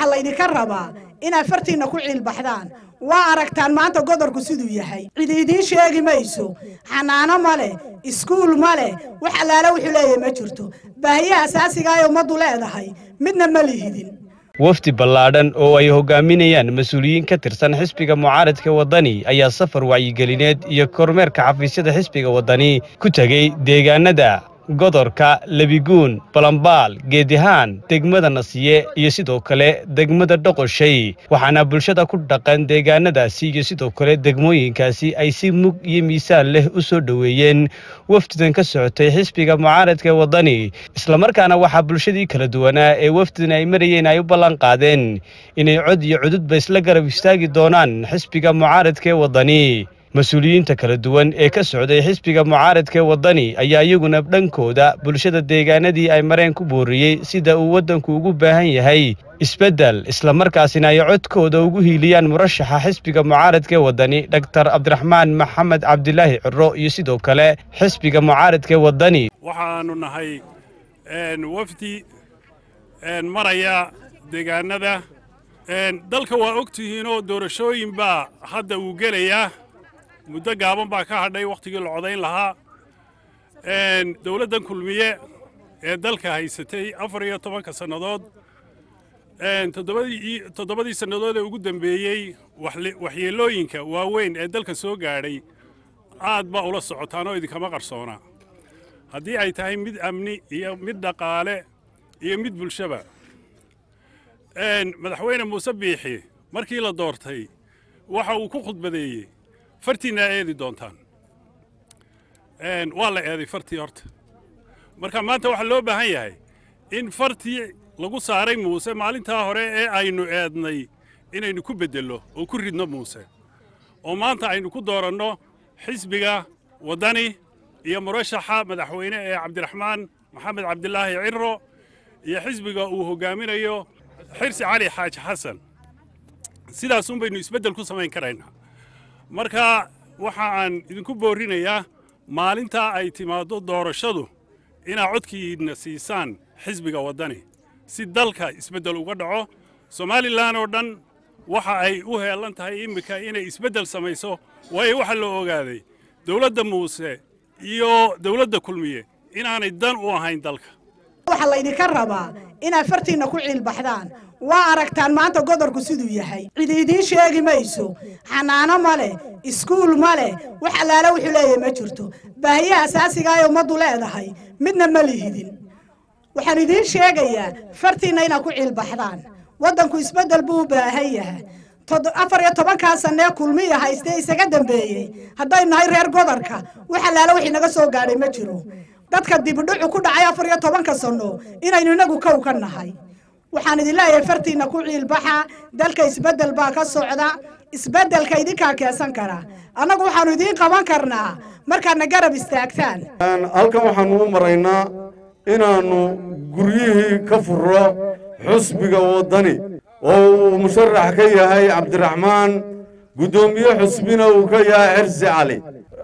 waxaa laydinka rabaa inaad fartiinna ku ciilbaxdaan waa aragtaan maanta godorku siduu yahay cid idiin sheegi mayso xanaano ma leh iskuul ma leh wax allaale wuxuu leeyahay ma jirto baahiyaha asaasiga ay ummaddu leedahay midna ma lihidin wafdi ballaadhan oo ay hogaaminayaan mas-uuliyiin ka tirsan xisbiga mucaaradka waddani ayaa safar wacyigelineed iyo kormeerka xafiisyada xisbiga waddani ku tegey deegaanada godorka lebiguun balambaal geedihaan degmada nasiye iyo sidoo kale degmada dhoqoshay waxaana bulshada ku dhaqan deegaanadaasi iyo sidoo kale degmooyinkaasi ay si mug iyo miisaan leh u soo dhoweeyeen wafdidan ka socotay xisbiga mucaaradka waddani islamarkaana waxaa bulshadii kala duwanaa ee wafdidan ay marayeen ay u ballan qaadeen inay cod iyo cududba isla garab istaagi doonaan xisbiga mucaaradka ee waddani mas-uuliyiinta kala duwan ee ka socday xisbiga mucaaradka ee waddani ayaa iyaguna dhankooda bulshada deegaanadii ay mareen ku booriyey sida uu waddanku ugu baahan yahay isbeddel islamarkaasina ay codkooda ugu hiiliyaan murashaxa xisbiga mucaaradka ee waddani dhaktar cabdiraxmaan maxamed cabdilaahi ciro iyo sidoo kale xisbiga mucaaradka ee waddani waxaannu nahay wafdi maraya deegaanada dalka waa og tihiinoo doorashooyin baa hadda uu gelayaa muddo gaaban baa ka hadhay wakhtigii la codayn lahaa dowladdan kulmiye ee dalka haysatay afar iyo tobanka sannadood toddobadii sannadood ee ugu dembeeyey waxyeellooyinka waaweyn ee dalka soo gaadhay aad baa ula socotaan oo idinkama qarsoona haddii ay tahay mid amni iyo mid dhaqaale iyo mid bulshaba madaxweyne muuse biixi markii la doortay waxa uu ku khudbadeeyey fartiinaa eedi doontaan waa la eeday fartii horta marka maanta waxaa loo baahan yahay in fartii lagu saaray muuse maalintaa hore ee aynu eednay inaynu ku beddello oo ku ridno muuse oo maanta aynu ku dooranno xisbiga waddani iyo murashaxa madaxweyne ee cabdiraxmaan maxamed cabdilaahi ciro iyo xisbiga uu hoggaaminayo xirsi cali xaaji xasan sidaasun baynu isbeddel ku samayn karaynaa marka waxa aan idinku boorrinayaa maalintaa ay timaaddo doorashadu inaad codkiidna siisaan xisbiga waddani si dalka isbeddel uga dhaco somalilan oo dhan waxa ay u heellan tahay immika inay isbeddel samayso waayo waxaa la ogaaday dawladda muuse iyo dawladda kulmiye inaanay dan u ahayn dalka waxaa laydinka rabaa inaad fartiinna ku ciilbaxdaan waa aragtaan maanta godorku siduu yahay cid idiin sheegi mayso xanaano ma leh iskuul ma leh wax allaale wuxuu leeyahay ma jirto baahiyaha asaasiga ay ummaddu leedahay midna ma lihidin waxaan idiin sheegayaa fartiinna inaad ku ciilbaxdaan waddanku isbeddel buu u baahan yahay afar iyo tobankaa sannee kulmiya haystee isaga dambeeyey haddaynu nahay reer godorka wax allaale wixii naga soo gaadhay ma jiro dadka dibidhucu ku dhacay afar iyo tobanka sanno inaynu inagu kow ka nahay waxaan idin leeyahay fartiinna ku ciilbaxa dalka isbeddel baa ka socda isbeddelka idinkaa keensan kara annagu waxaannu idiin qaban karnaa markaadna garab istaagtaan halkan waxaannu u maraynaa inaannu guryihii ka furro xusbiga waddani oo uu musharax ka yahay cabdiraxmaan guddoomiye xusbina uu ka yahay xirsi cali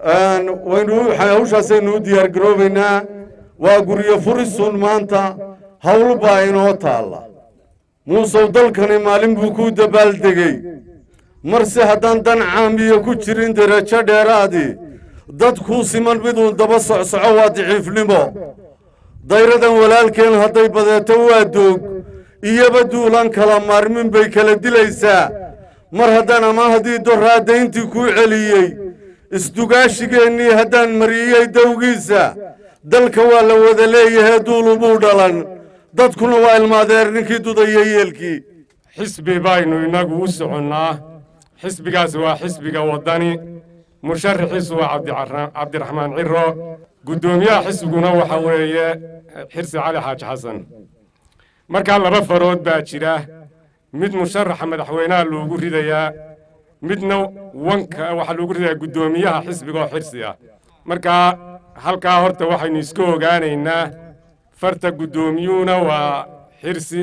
waynu hawshaasaynu u diyaargaroobaynaa waa guryo furisun maanta hawl baa inoo taalla muusow dalkani maalin buu kuu dabaaldegey marse haddaan dan caamiya ku jirin derajo dheeraadii dadkuu siman miduu daba socsoco waa daciifnimo dayradan walaalkeen hadday badeeto waa doog iyoba duulaan kala maarmin bay kala dilaysaa mar haddaan ama haddii doraadayntii kuu celiyey isdugaashigeennii haddaan mariyey dawgiisa dalka waa la wada leeyahay duulubuu dhalan dadkuna waa ilmaadeer ninkii dudaya yeelkii xisbi baynu innagu u soconnaa xisbigaas waa xisbiga waddani musharaxiisu waa cabdiraxmaan ciro guddoomiyaha xisbiguna waxa weeye xirsi cali xaaji xasan markaa laba farood baa jira mid musharaxa madaxweynaha loogu ridayaa midna wanka waxaa loogu ridayaa guddoomiyaha xisbiga oo xirsi ah markaa halkaa horta waxaynu iska ogaanaynaa farta guddoomiyuhuna waa xirsi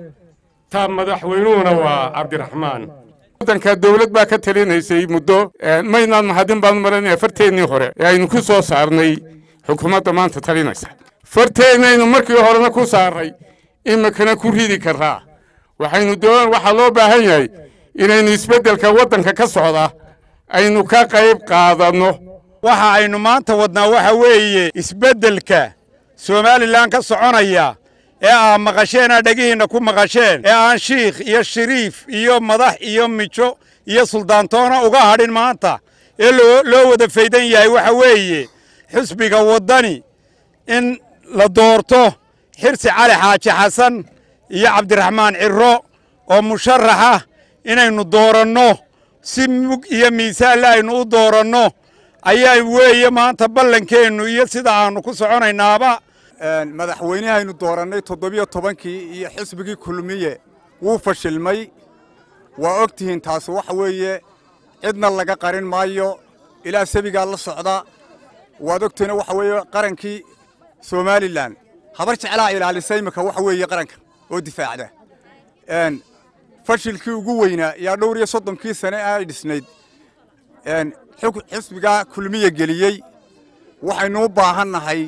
ta madaxweynuhuna waa cabdiraxmaan waddanka dawlad baa ka talinaysay muddo maynaan mahadin baanu maranaya farteennii hore ee aynu ku soo saarnay xukuumadda maanta talinaysa farteennaynu markii horena ku saarray iminkana ku ridi karaa waxaynu doon waxaa loo baahan yahay inaynu isbeddelka waddanka ka socda aynu ka qayb qaadanno waxa aynu maanta wadnaa waxa weeye isbeddelka somalilan ka soconaya ee aa maqasheen aa dhegihiinna ku maqasheen ee aan shiikh iyo shariif iyo madax iyo mijo iyo suldaantoona uga hadhin maanta ee loo wada faydan yahay waxa weeye xusbiga waddani in la doorto xirsi cali xaaji xasan iyo cabdiraxmaan cirro oo musharaxa inaynu dooranno si mug iyo miisaanle aynu u dooranno ayaa weeye maanta ballankeennu iyo sida aannu ku soconaynaaba madaxweynehaynu doorannay toddobiyo tobankii iyo xisbigii kulmiye wuu fashilmay waa og tihiin taasi waxa weeye cidna laga qarin maayo ilaa sabigaa la socda waad ogtihiina waxa weeye qarankii somalilan habar jeclaa ilaalisa iminka waxa weeye qaranka oo difaacda fashilkii ugu weynaa yaa dhowr iyo soddonkii sane ay dhisnayd xisbigaa kulmiye geliyey waxaynu u baahannahay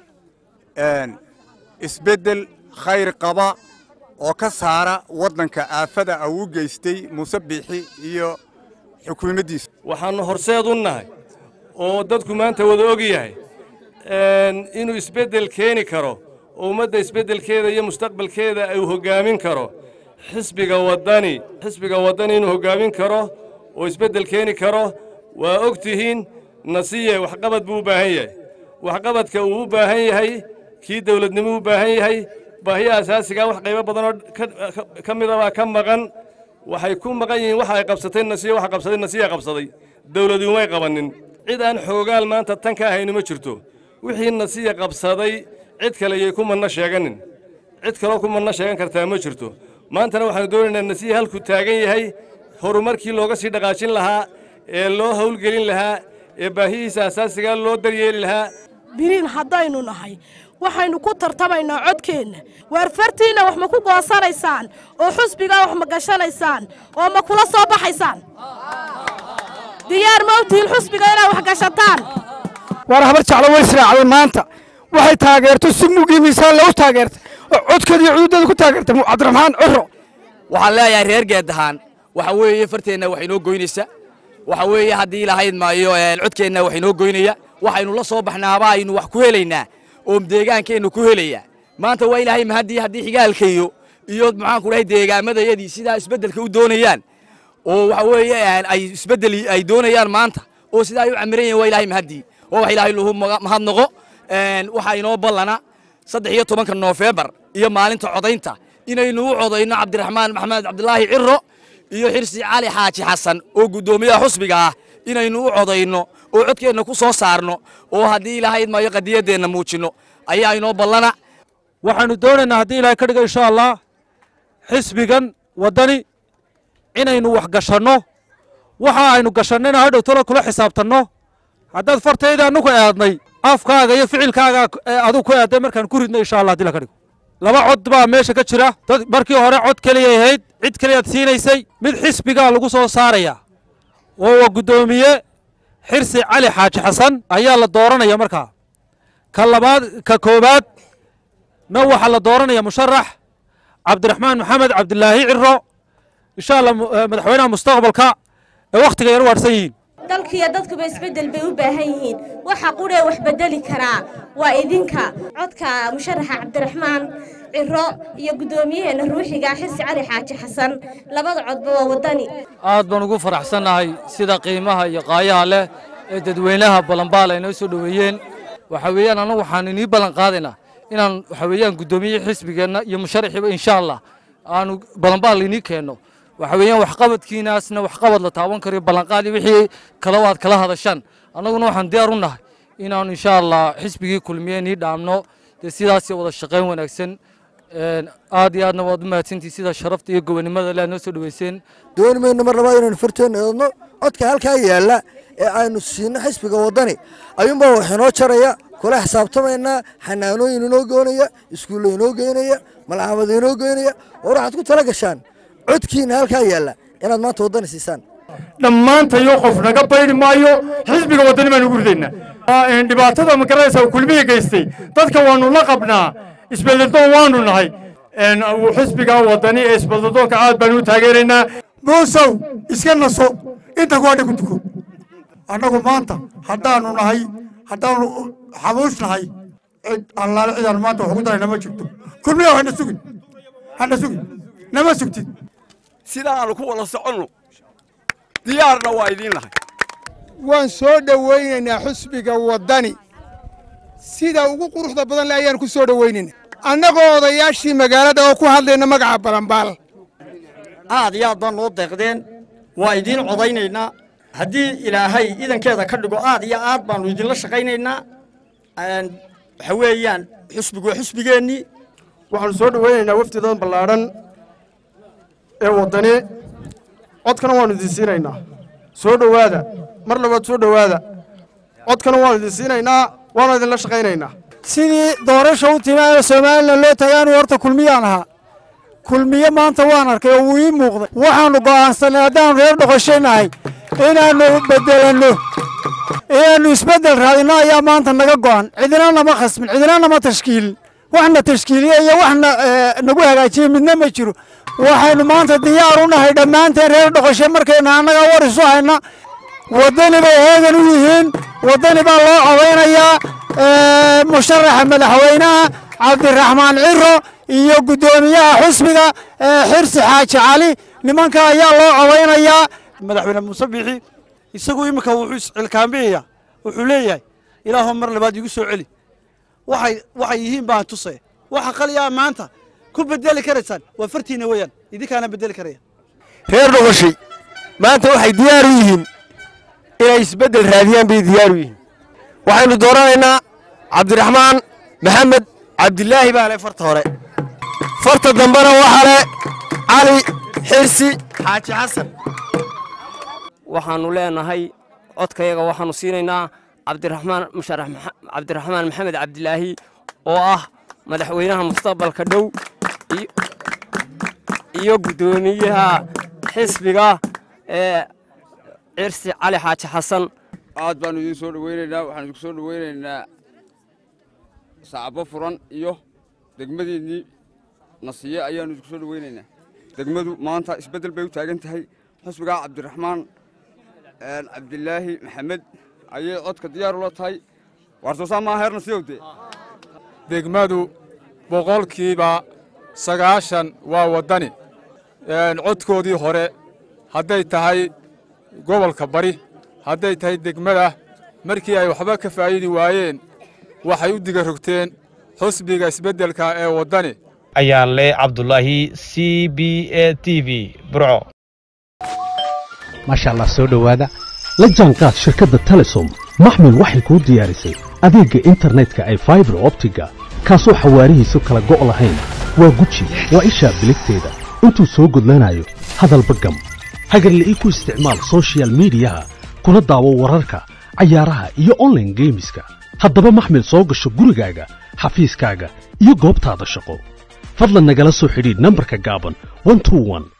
isbeddel khayr qaba oo ka saara waddanka aafada au u geystay muuse biixi iyo xukuumaddiisa waxaannu horseed u nahay oo dadku maanta wada og yahay inuu isbeddel keeni karo oo ummadda isbeddelkeeda iyo mustaqbalkeeda uu hoggaamin karo xisbiga waddani xisbiga waddani inuu hoggaamin karo oo isbeddel keeni karo waa og tihiin nasiye waxqabad buu u baahan yahay waxqabadka uu u baahan yahay kii dawladnimo u baahan yahay baahiya asaasigaa wax qaybo badanoo ka mida baa ka maqan waxay ku maqan yihiin waxa ay qabsatay nasiye waxa qabsaday nasiya qabsaday dawladu umay qabannin cid aan xoogaal maanta tan ka ahayni ma jirto wixii nasiya qabsaday cid kale yay ku manno sheeganin cid kaloo ku manno sheegan kartaa ma jirto maantana waxaanu doonaynaa nasiya halkuu taagan yahay horumarkii looga sii dhaqaajin lahaa ee loo hawlgelin lahaa ee baahihiisa asaasigaa loo daryeeli lahaa biriin haddaynu nahay waxaynu ku tartamaynaa codkeenna waar fartiinna wax ma ku goosanaysaan oo xusbigaa wax ma gashanaysaan oo ma kula soo baxaysaan diyaar ma u tihiin xusbiga inaad wax gashataan waar habar jeclo way israacday maanta waxay taageerto si mugii miisaan lagu taageertay oo codkeeda iyo cududeeda ku taageertay cabdiraxmaan ciro waxaan leeyahay reer geeddahaan waxa weeye farteenna wax inoo goynaysa waxa weeye haddii lahayd maayo codkeenna wax inoo goynaya waxaynu la soo baxnaaba aynu wax ku helaynaa oo deegaankeennu ku helaya maanta waa ilaahay mahaddii haddii xigaalkayo iyo maxaanku dhahay deegaamadayadii sidaa isbeddelka u doonayaan oo waxa weeye ay isbeddel ay doonayaan maanta oo sidaa ay u camiran yihin waa ilaahay mahaddii waa wax ilaahay lahu mahadnaqo waxaa inoo ballana saddex iyo tobanka noofembar iyo maalinta codaynta inaynu u codayno cabdiraxmaan maxamed cabdilaahi ciro iyo xirsi cali xaaji xasan oo guddoomiyaha xusbiga ah inaynu u codayno oo codkeenna ku soo saarno oo haddii ilaahayd maayo qadiyaddeenna muujinno ayaa inoo ballana waxaannu doonaynaa haddii ilaahay ka dhiga insha allah xisbigan waddani inaynu wax gashanno waxa aynu gashannayna hadhow talo kula xisaabtanno haddaad fartayda annuku eednay afkaaga iyo ficilkaaga aduu ku eedday markaan ku ridno insha allah haddii la ka dhigo laba cod baa meesha ka jira dad markii hore cod keliyay ahayd cid keliyaad siinaysay mid xisbigaa lagu soo saaraya oo waa guddoomiye xirsi cali xaaji xasan ayaa la dooranaya markaa ka labaad ka koowaad na waxaa la dooranaya musharax cabdiraxmaan maxamed cabdilaahi ciro insha allah madaxweynaha mustaqbalka ee wakhtiga yar waadhsan yihiin dalkiiyo dadkuba isbeddel bay u baahan yihiin waxa qudhee wax beddeli karaa waa idinka codka musharaxa cabdiraxmaan ciro iyo guddoomiyaheena ruuxiga xirsi cali xaaji xasan labada codba waa waddani aad baan ugu faraxsannahay sida qiimaha iyo qaayaha leh ee dadweynaha ballanbaal ay noo soo dhoweeyeen waxa weeyaan annagu waxaan inii ballan qaadaynaa inaan waxa weeyaan guddoomiye xisbigeenna iyo musharaxiiba insha allah aanu ballanbaal inii keenno waxa weeyaan waxqabadkiinaasna waxqabad la taaban karayo ballanqaadi wixii kale aad kala hadashaan annaguna waxaan diyaar u nahay inaanu insha allah xisbigii kulmiye nii dhaamno dee sidaas wada shaqayn wanaagsan aad iyo aadna waad u mahadsantihi sida sharafta iyo gobonimada le aad noo soo dhoweyseen dooni mayno mar labaad inaynu farteenna eedno codka halkaa yaalla ee aynu siino xisbiga waddani ayuunbaa wax inoo jaraya kula xisaabtamaynaa xanaanooyin inoo goynaya iskuulla inoo geynaya malcamad inoo geynaya war waxaad ku tala gashaan codkiina halkaa yaalla inaad maanta waddani siisaan dhammaantayo qof naga baydi maayo xisbiga waddani baanu ugu ridaynaa dhibaatada magaranaysa kulmiya geystay dadka waanu la qabnaa isbeddeldoon waanu nahay xisbiga wadani ee isbadadoonka aad baan u taageeraynaa muusow iska naso inta ku hadha ku tuko annagu maanta haddaanu nahay haddaanu xabuush nahay cid allaale cidaan maanta wax ugu darayna ma jirto kulmiya hana sugin hana sugin nama sugtid sidaa aanu ku wada soconno diyaarna waa idiin nahay waan soo dhowaynaynaa xusbiga waddani sida ugu quruxda badan le ayaan ku soo dhowaynaynaa annagoo odayaashii magaalada oo ku hadlayna magaca balanbaal aad iyo aad baan noo deeqdeen waa idiin codaynaynaa haddii ilaahay idankeeda ka dhigo aad iyo aad baannu idinla shaqaynaynaa waxa weeyaan xusbigu waa xusbigeennii waxaanu soo dhowaynaynaa wafdidan ballaadhan ee waddani codkana waannu idin siinaynaa soo dhowaada mar labaad soo dhowaada codkana waannu idin siinaynaa waanu idinla shaqaynaynaa sidii doorasha u timaana somalilan loo tagaanu horta kulmiyaan ahaa kulmiye maanta waan arkay oo wuu ii muuqday waxaannu go'aansanay haddaannu reer dhoqoshanahay inaannu beddelanno inaannu isbeddel raadinno ayaa maanta naga go'an cidina nama khasmin cidina nama tashkiilin waxna tashkiiliye iyo waxna nagu hagaajiye midna ma jiro waxaynu maanta diyaar u nahay dhammaanteen reer dhoqoshe markaynu annaga war isu hayna waddani bay heegan u yihiin waddani baa loo codaynayaa musharaxa madaxweynaha cabdiraxmaan ciro iyo guddoomiyaha xusbiga xirsi xaaji cali nimanka ayaa loo codaynayaa madaxweyne muuse biixi isagu iminka wuxuu iscilkaambiyaya wuxuu leeyahay ilaahu mar labaad igu soo celi waxay waxay yihiin baan tusaya waxa qaliyaa maanta ku bedeli karaysaan waa fartiina weeyaan idinkaana bedeli karaya reer dhoqoshay maanta waxay diyaar u yihiin inay isbeddel raadiyaan bay diyaar u yihiin waxaynu dooranaynaa cabdiraxmaan maxamed cabdilaahi baa leh farta hore farta dambena waxaa leh cali xirsi xaaji xasan waxaannu leenahay codkayaga waxaannu siinaynaa cabdiraxmaan musharax cabdiraxmaan maxamed cabdilaahi oo ah madaxweynaha mustaqbalka dhow iyo guddoomiyaha xisbiga ee cirsi cali xaaji xasan aad baannu idiin soo dhowaynaynaa waxaanu idinku soo dhowaynaynaa sacabo furan iyo degmadiinnii nasiye ayaannu idinku soo dhowaynaynaa degmadu maanta isbeddel bay u taagan tahay xusbigaa cabdiraxmaan cabdilaahi maxamed ayay codka diyaar ula tahay waarsoosaa maa heer nasiyowde degmadu boqolkiiba sagaashan waa waddani codkoodii hore hadday tahay gobolka bari hadday tahay degmada markii ay waxba ka faa'idi waayeen waxay u diga rogteen xusbiga isbeddelka ee waddani ayaan leh cabdulaahi c b a t v burco maasha allah soo dhowaada la jaanqaad shirkadda telesom maxmil waxay kuu diyaarisay adeegga internetka ay faibar optiga kaasoo xawaarihiisu kala go' lahayn waa guji waa ishaa biligteeda intuu soo gudlanayo hadalba gam hagarle ii ku isticmaal soshiyal miidiyaha kuna daawo wararka cayaaraha iyo onlaine geemiska haddaba maxmil soo gasho gurigaaga xafiiskaaga iyo goobtaada shaqo fadlan nagala soo xidhiidh nambarka gaaban